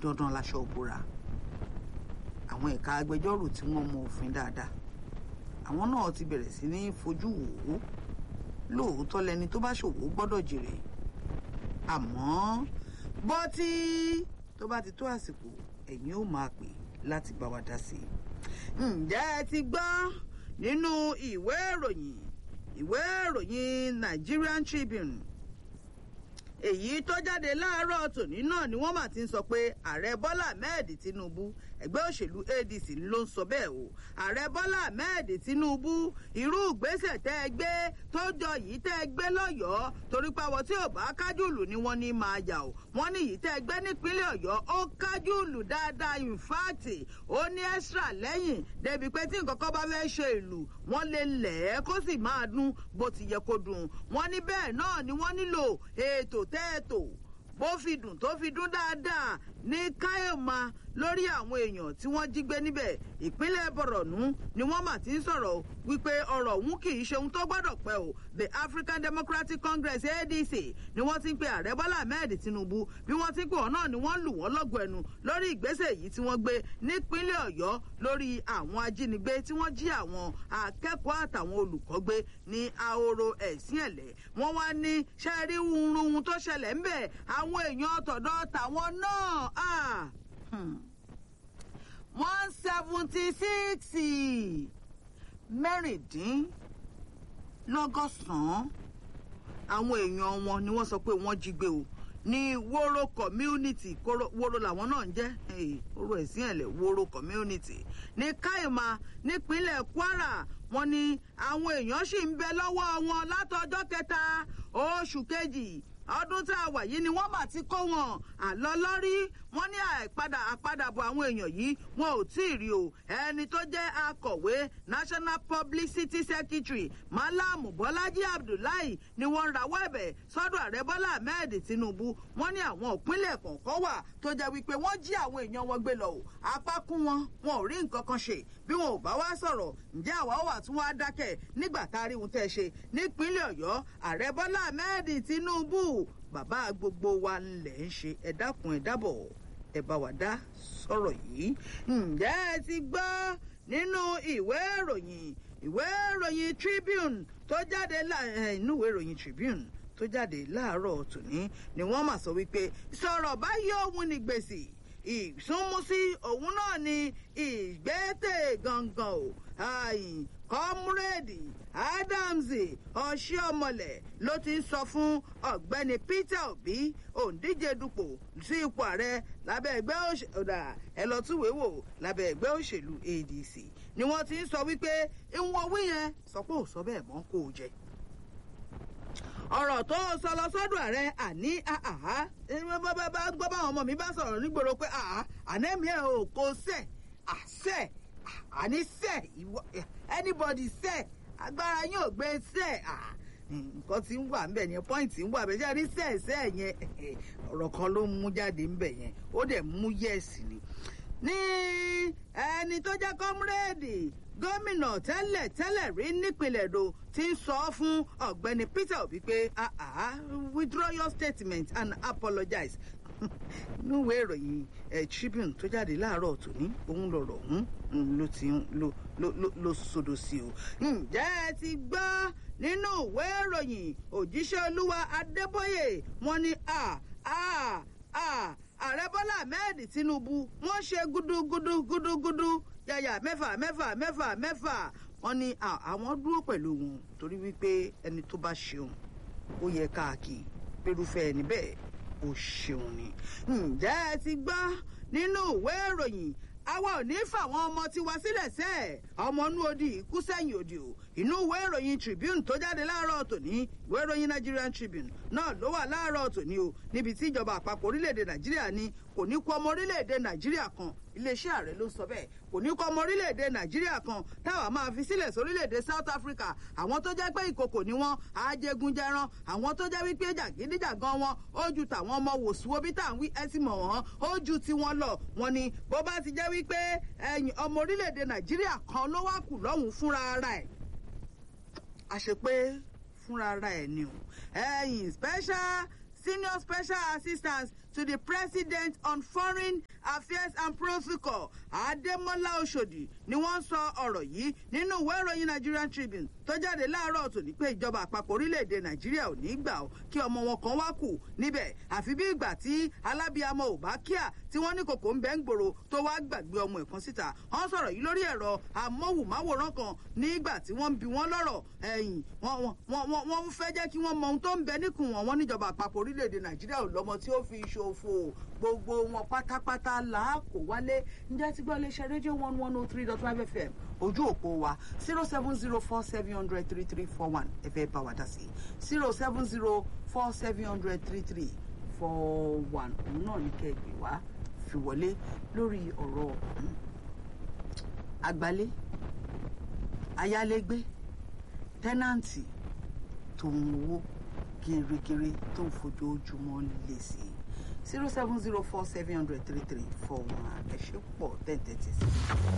dandan laṣọ òbúra àwọn ẹ̀ka agbẹjọ́rò tí wọ́n mọ òfin dáadáa àwọn náà ti bẹ̀rẹ̀ sí ní fojú wò ó lóòótọ́ lẹni tó bá ṣòwò gbọ́dọ̀ jèrè àmọ́ bọ́tí tó bá ti tó àsìkò ẹ̀yin ó máa pè láti bá wa dá sí i ǹjẹ́ ẹ ti gbọ́ nínú ìwé ìròyìn ìwé ìròyìn Nigerian Tribune èyí tó jáde láàárọ̀ tòní náà ni wọ́n mà ti ń sọ pé ààrẹ Bọ́lá Ahmed Tinubu ẹgbẹ́ òṣèlú ADC ló ń sọ bẹ́ẹ̀ o ààrẹ Bọ́lá Ahmed Tinubu irú ìgbésẹ̀ tẹ́ ẹ gbé tó jọ yìí tẹ́ ẹ gbé lọ́yọ̀ọ́ torí pé àwọn tí ò bá kájùlù ni wọ́n ní máa yà o wọ́n ní yìí tẹ́ ẹ gbé nípínlẹ̀ Ọ̀yọ́ ó kájùlù dáadáa in fact ó ní extra lẹ́yìn débi pé tí nǹkan kan bá fẹ́ ṣe ìlú wọ́n lè lẹ̀ ẹ́ kó sì máa dún bó ti yẹ kó dùn wọ́n ní bẹ́ẹ̀ náà ni wọ́n nílò ètò tẹ́ẹ̀tò bó fi dùn tó fi dún dáadáa ní káyọ̀má lórí àwọn èèyàn tí wọ́n jí gbé níbẹ̀ ìpínlẹ̀ bọ̀rọ̀nù ni wọ́n mà ti ń sọ̀rọ̀ wípé ọ̀rọ̀ ọ̀hún kì í ṣe ohun tó gbọ́dọ̀ pẹ́ o the African Democratic Congress ADC ni wọ́n ti ń pe ààrẹ Bọ́lá Ahmed Tinubu bí wọ́n ti ń pè wọ́n náà ni wọ́n lù wọ́n lọ́gọ̀ ẹnu lórí ìgbésẹ̀ yìí tí wọ́n gbé nípínlẹ̀ Ọ̀yọ́ lórí àwọn ajínigbé tí wọ́n jí àwọn akẹ́kọ̀ọ́ àtàwọn olùkọ́ gbé ní ahoro ẹ̀sìn ẹ̀lẹ́ wọ́n wá ní sẹ́ẹ̀rí wúrúwú tó ṣẹlẹ̀ ńbẹ̀ àwọn èèyàn tọ̀dọ̀ tàwọn náà one seventy six mẹ́rìndínlọ́gọ́sàn-án àwọn èèyàn wọn ni wọ́n sọ pé wọ́n jí gbé o ní wóró community wóró làwọn náà ń jẹ́ wóró ẹ̀sìn ẹ̀lẹ̀ wóró community ní káìmá nípínlẹ̀ Kwara wọ́n ní àwọn èèyàn sì ń bẹ lọ́wọ́ wọn látọjọ́ kẹta oṣù kejì ọdún tá a wà yìí ni wọ́n mà ti kó wọn àlọ́ lọ́rí wọ́n ní àìpadà àpadàbọ̀ àwọn èèyàn yìí wọn ò tí ì rí o ẹni tó jẹ́ akọ̀wé National Publicity Secretary Malam Bọ́lájí Abdullahi ni wọ́n rawọ́ ẹ̀bẹ̀ sọ́dọ̀ ààrẹ Bọ́lá Ahmed Tinubu wọ́n ní àwọn ìpínlẹ̀ kọ̀ọ̀kan wà tó jẹ́ wípé wọ́n jí àwọn èèyàn wọn gbé lọ o apá kún wọn wọn ò rí nǹkan kan ṣe bí wọn ò bá wá sọ̀rọ̀ ǹjẹ́ àwa wà tún wá dákẹ́ nígbà tá a rí ohun tẹ́ ṣe nípínlẹ̀ Ọ̀yọ́ ààrẹ Bọ́lá Ahmed Tinubu bàbá gbogbo wa ńlẹ̀ ń ṣe ẹ dákun ẹ dábọ̀ ẹ bá wa dá sọ̀rọ̀ yìí ǹjẹ́ ẹ ti gbọ́ nínú ìwé ìròyìn ìwé ìròyìn Tribune tó jáde inú ìwé ìròyìn Tribune tó jáde láàárọ̀ tòní ni wọ́n mà sọ wípé sọ̀rọ̀ báyìí òun ni gbèsè ìsúnmúsí òun náà ni ìgbésẹ̀ gangan o kọ́múrèdì Adams ọ̀ṣẹ́ọmọlẹ̀ ló ti ń sọ fún ọ̀gbẹ́ni Peter Obi òǹdíje dupò sí ipò ààrẹ lábẹ́ ẹgbẹ́ òṣèlú ẹ lọ túwèé wò lábẹ́ ẹgbẹ́ òṣèlú ADC ni wọ́n ti ń sọ wípé ìwọ̀n wí yẹn sọ pé ò sọ bẹ́ẹ̀ mọ́ kó o jẹ ọ̀rọ̀ tó sọ lọ sọ́dọ̀ ààrẹ àní àhá gbọ́ báwọn ọmọ mi bá sọ̀rọ̀ nígboro pé àhá ànẹ́mí ẹ̀ ò kó sẹ̀ àṣẹ àní sẹ̀ anybody sẹ̀ agbára yín ò gbé sẹ̀ nǹkan tí ń wà ńbẹ̀ yẹn pọ́ìntì ń wà bẹ́ẹ̀ ṣe rí sẹ̀ sẹ̀ yẹn ọ̀rọ̀ kan ló mú jáde ńbẹ̀ yẹn ó dẹ̀ mú yẹ̀sì ni ní ẹni tó jẹ́ kọ́múrẹ́ẹ̀dì gómìnà tẹ́lẹ̀ tẹ́lẹ̀ rí nípìnlẹ̀ èdò ti ń sọ fún ọ̀gbẹ́ni Peter Obi pé ah ah withdraw your statement and apologize níwèé ìròyìn ẹ̀ Tribune tó jáde láàárọ̀ tòní òun lọ̀rọ̀ ọ̀hún ló ti ló ló ló sodo sí o. ǹjẹ́ ẹ ti gbọ́ nínú ìwé ìròyìn òjíṣẹ́ olúwa Adébóyè wọ́n ní a a a ààrẹ Bọ́lá Ahmed Tinubu wọ́n ṣe gúdúgúdú gúdúgúdú yàyà mẹ́fà mẹ́fà mẹ́fà mẹ́fà wọ́n ní àwọn dúró pẹ̀lú wọn torí wípé ẹni tó bá ṣeun ó yẹ káàkiri pẹ̀lúfẹ́ ẹni bẹ́ẹ̀ ó ṣeun ni. ǹjẹ́ ẹ ti gbọ́ nínú ìwé ìròyìn àwa ò ní fàwọn ọmọ tiwa sílẹ̀ sẹ́ ọmọ inú odi kú sẹ́yìn odi o inú ìwé ìròyìn Tribune tó jáde láàárọ̀ tòní ìwé ìròyìn Nigerian Tribune náà ló wà láàárọ̀ tòní o níbi tí ìjọba àpapọ̀ orílẹ̀-èdè Nàìjíríà ní kò ní kú ọmọ orílẹ̀-èdè Nàìjíríà kan iléeṣẹ́ ààrẹ ló sọ bẹ́ẹ̀ kò ní kọ́ ọmọ orílẹ̀-èdè Nàìjíríà kan táwa máa fi sílẹ̀ sórílẹ̀-èdè South Africa àwọn tó jẹ́ pé ìkòkò ni wọ́n ajégunjẹran àwọn tó jẹ́ wípé jàgídíjàgan wọn ó ju tàwọn ọmọ wòsùwò bí tá à ń wí ẹtì mọ̀ wọ́n ó ju tiwọn lọ wọn ni bó bá ti jẹ́ wípé ẹ̀yìn ọmọ orílẹ̀-èdè Nàìjíríà kan ló wá kù lọ́hùn fúnra ara ẹ̀ àṣepé fúnra ara ẹ̀ ni o ẹ̀yìn special senior special assistant to the president on foreign affairs and protocol Adémọ́lá Oṣòdì ni wọ́n sọ ọ̀rọ̀ yìí nínú ìwé ìròyìn Nigerian Tribune tó jáde láàárọ̀ tòní pé ìjọba àpapọ̀ orílẹ̀-èdè Nàìjíríà ò ní gbà ó kí ọmọ wọn kan wá kù níbẹ̀ àfi bí ìgbà tí alábíàmọ ò bá kíà tí wọ́n ní kòkó ń bẹ́ ń gbòòrò tó wá gbàgbé ọmọ ẹ̀kan síta wọ́n sọ̀rọ̀ yìí lórí ẹ̀rọ amóhùnmáwòrán kan nígbà tí wọ́n ń bi wọ́n lọ́rọ̀ ẹ̀yìn wọ́n fẹ́ jẹ́ kí wọ́n mọ ohun tó ń bẹ níkùn wọn wọ́n níjọba àpapọ̀ orílẹ̀-èdè Nàìjíríà ò lọ́mọ tí ó fi ṣòfò gbogbo wọn pátápátá làákò wálé ǹjẹ́ tí gbọ́ iléeṣẹ́ rédíò one one oh three dot five fm ojú òpó wa zero seven zero four seven hundred three three four one ẹ fẹ́ bá wa dá sí zero seven zero four seven hundred three three four one òun náà ní kẹ́gbẹ́ wá fi wọlé lórí ọ̀rọ̀ àgbálé ayálégbé tẹ́nàǹtì tó ń owó gírígírí tó ń fojoojúmọ́ lé sí i zero seven zero four seven hundred three three four one ẹ ṣe pọ̀ ten thirty six.